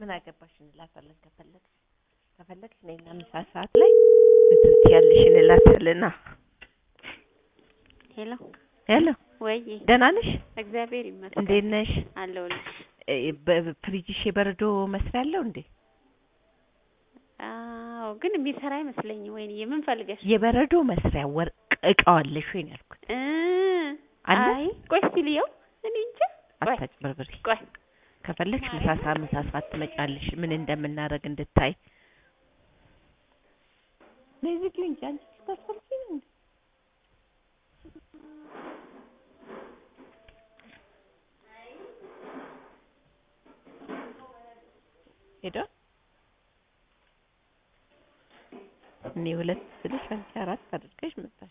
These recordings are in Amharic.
ምን አገባሽ እንላታለን። ከፈለግሽ ከፈለግሽ ነይና ምሳ ሰዓት ላይ እንትን ትያለሽ እንላታለን። ሄሎ ሄሎ ወይ ደህና ነሽ? እግዚአብሔር ይመስገን እንዴት ነሽ? አለሁልሽ። እ በፍሪጅሽ የበረዶ መስሪያ አለው እንዴ? አዎ ግን የሚሰራ አይመስለኝም። ወይንዬ ምን ፈልገሽ? የበረዶ መስሪያ ወርቅ እቃው አለሽ ወይ ነው ያልኩት። እ አለ? አይ ቆይ እስኪ ልየው። እኔ እንጃ። ቆይ አታጭበርብሪ። ቆይ ከፈለግሽ ምሳ ሰዓት ምሳ ሰዓት ትመጫለሽ ምን እንደምናደርግ እንድታይ። ለዚህ ግን እንጂ አንቺ ልታስፈልጊ ነው እንዴ? ሄዶ እኔ ሁለት ስልሽ አንቺ አራት አድርገሽ መጣሽ።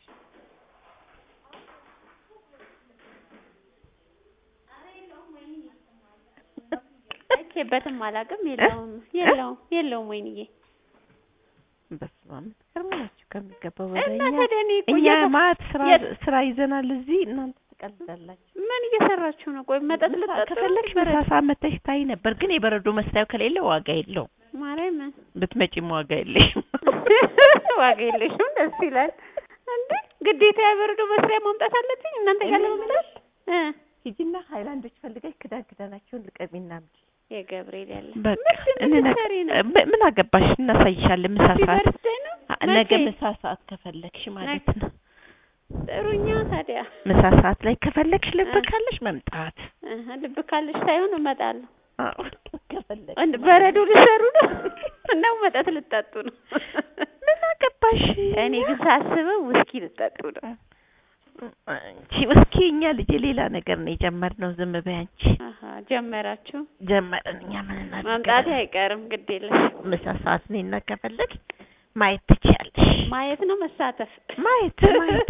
አይቼበትም አላውቅም። የለውም የለውም የለውም። ወይንዬ በስመ አብ የምትገርሙ ናችሁ ከሚገባው እና በላይ እኛ ታዲያ እኔ እኮ እኛ እየሰራ- ማት ስራ የት- ስራ ይዘናል እዚህ እናንተ ትቀልዳላችሁ። ምን እየሰራችሁ ነው? ቆይ መጠጥ ምሳ- ልጠጡ ከፈለግሽ ምሳ ሰዓት መተሽ ታይ ነበር፣ ግን የበረዶ መስሪያው ከሌለ ዋጋ የለውም። ማርያምን ብትመጪም ዋጋ የለሽም። ዋጋ የለሽም። ደስ ይላል እንዴ! ግዴታ የበረዶ መስሪያ ማምጣት አለብኝ እናንተ ጋር ለመምጣት እ ሂጂና ሀይላንዶች ፈልገሽ ክዳን ክዳናቸውን ልቀሚና አምጪ። የገብርኤል ያለ በቃ ምንድን ነው እንነ- የምትሰሪ ነው? ብ- ምን አገባሽ? እናሳይሻለን ምሳ ሃፒ ሰዓት በርዝዴይ ነው አ- ነገ መቼ? ምሳ ሰዓት ከፈለግሽ ማለት ነው። ጥሩኛ ታዲያ ምሳ ሰዓት ላይ ከፈለግሽ ልብ እ። ካለሽ መምጣት እህ ልብ ካለሽ ሳይሆን እመጣለሁ። አዎ፣ ከፈለግሽ እንድ በረዶ ልሰሩ ነው ነው መጠጥ ልጠጡ ነው? ምን አገባሽ? እኔ ግን ሳስበው ውስኪ ልጠጡ ነው። አንቺ እስኪ እኛ ልጅ ሌላ ነገር ነው የጀመርነው። ዝም በይ አንቺ። አሀ ጀመራችሁ። ጀመርን እኛ ምን እናድርግ? መምጣቴ አይቀርም ግድ የለሽ ምሳ ሰዓት ነይና ከፈለግሽ ማየት ትችያለሽ። ማየት ነው መሳተፍ ማየት ማየት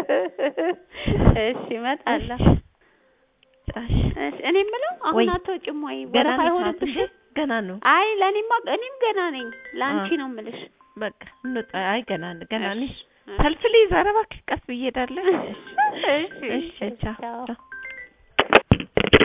እሺ እመጣለሁ። ጭራሽ እሺ እኔ የምለው አሁን ወይ አትወጪም ወይ ገና ወረፋ ነው ሰዓቱ አይሆንብሽም? እንዴ? ገና ነው። አይ ለእኔማ እኔም ገና ነኝ ለአንቺ አ። ነው የምልሽ። በቃ እንውጣ። አይ ገና ነው ገና ነኝ። እሺ። ሰልፍ ልይዝ። ኧረ እባክሽ ቀስ ብዬ እሄዳለሁ። እሺ እሺ ቻው ቻው። ቻው